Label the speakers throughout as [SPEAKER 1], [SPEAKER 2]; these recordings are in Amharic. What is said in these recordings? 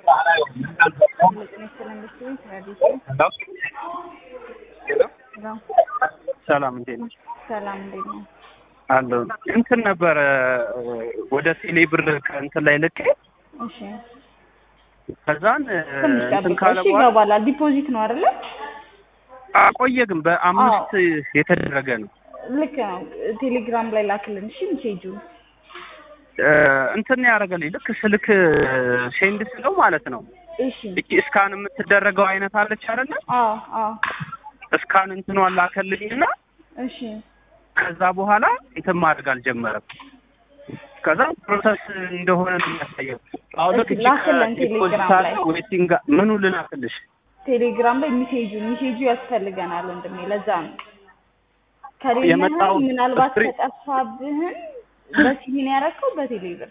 [SPEAKER 1] ሰላም እንዴት ነሽ?
[SPEAKER 2] ሰላም እንዴት ነው?
[SPEAKER 1] አለሁ። እንትን ነበረ ወደ ቴሌ ብር ከእንትን ላይ ልኬ
[SPEAKER 2] እሺ
[SPEAKER 1] ከዛን
[SPEAKER 2] ትንሽ
[SPEAKER 1] እንትን
[SPEAKER 2] ጠብቀው።
[SPEAKER 1] ካለ
[SPEAKER 2] እሺ
[SPEAKER 1] በኋላ
[SPEAKER 2] ይገባላል። ዲፖዚት ነው አይደለ?
[SPEAKER 1] አቆየ ግን በአምስት የተደረገ ነው።
[SPEAKER 2] ልክ ነው። ቴሌግራም ላይ ላክልን። እሺ ሜሴጁ
[SPEAKER 1] እ እንትን ያደረገልኝ ልክ ስልክ ሴንድ ስለው ማለት ነው
[SPEAKER 2] እሺ
[SPEAKER 1] እቺ እስካን የምትደረገው አይነት አለች አይደለ?
[SPEAKER 2] አዎ አዎ
[SPEAKER 1] እስካን እንትኗን ላከልኝና
[SPEAKER 2] እሺ
[SPEAKER 1] ከዛ በኋላ እንትን ማድረግ አልጀመረም። ከዛ ፕሮሰስ እንደሆነ ነው የሚያሳየው። አሁን ልክ
[SPEAKER 2] እስኪ ላክልን ቴሌግራም ላይ።
[SPEAKER 1] ዌቲንግ ምኑ ልላክልሽ?
[SPEAKER 2] ቴሌግራም ላይ ሜሴጁ ሜሴጁ ያስፈልገናል ወንድሜ። ለዛ ነው ከሌለህ
[SPEAKER 1] የመጣው
[SPEAKER 2] ምናልባት
[SPEAKER 1] ስትሪ-
[SPEAKER 2] ከጠፋብህን በሲቪ ነው ያደረከው በቴሌ ብር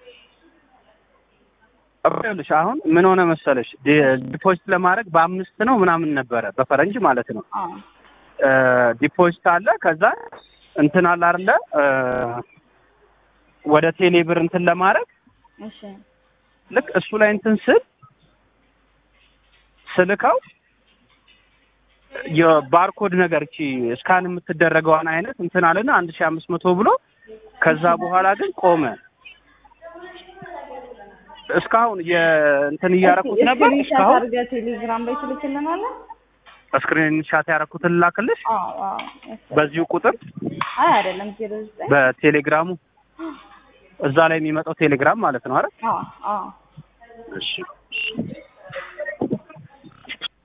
[SPEAKER 1] ይኸውልሽ አሁን ምን ሆነ መሰለሽ ዲ- ዲፖዚት ለማድረግ በአምስት ነው ምናምን ነበረ በፈረንጅ ማለት ነው።
[SPEAKER 2] አዎ
[SPEAKER 1] እ ዲፖዚት አለ ከዛ እንትን አለ አይደለ እ ወደ ቴሌ ብር እንትን ለማድረግ
[SPEAKER 2] እሺ
[SPEAKER 1] ልክ እሱ ላይ እንትን ስል ስልከው የባርኮድ ነገር እቺ እስካን የምትደረገዋን አይነት እንትን አለና አንድ ሺህ አምስት መቶ ብሎ ከዛ በኋላ ግን ቆመ። እስካሁን የእንትን እያረኩት ነበር።
[SPEAKER 2] ስክሪንሻት
[SPEAKER 1] እስካሁን
[SPEAKER 2] አድርገህ ቴሌግራም ላይ ትልክልናለህ?
[SPEAKER 1] ስክሪን ሻት ያረኩትን ላክልሽ
[SPEAKER 2] አዎ አዎ ያስፈልጋል።
[SPEAKER 1] በዚሁ ቁጥር
[SPEAKER 2] አይ አይደለም ዜሮ ዘጠኝ
[SPEAKER 1] በቴሌግራሙ እዛ ላይ የሚመጣው ቴሌግራም ማለት ነው አይደል?
[SPEAKER 2] አዎ አዎ
[SPEAKER 1] እሺ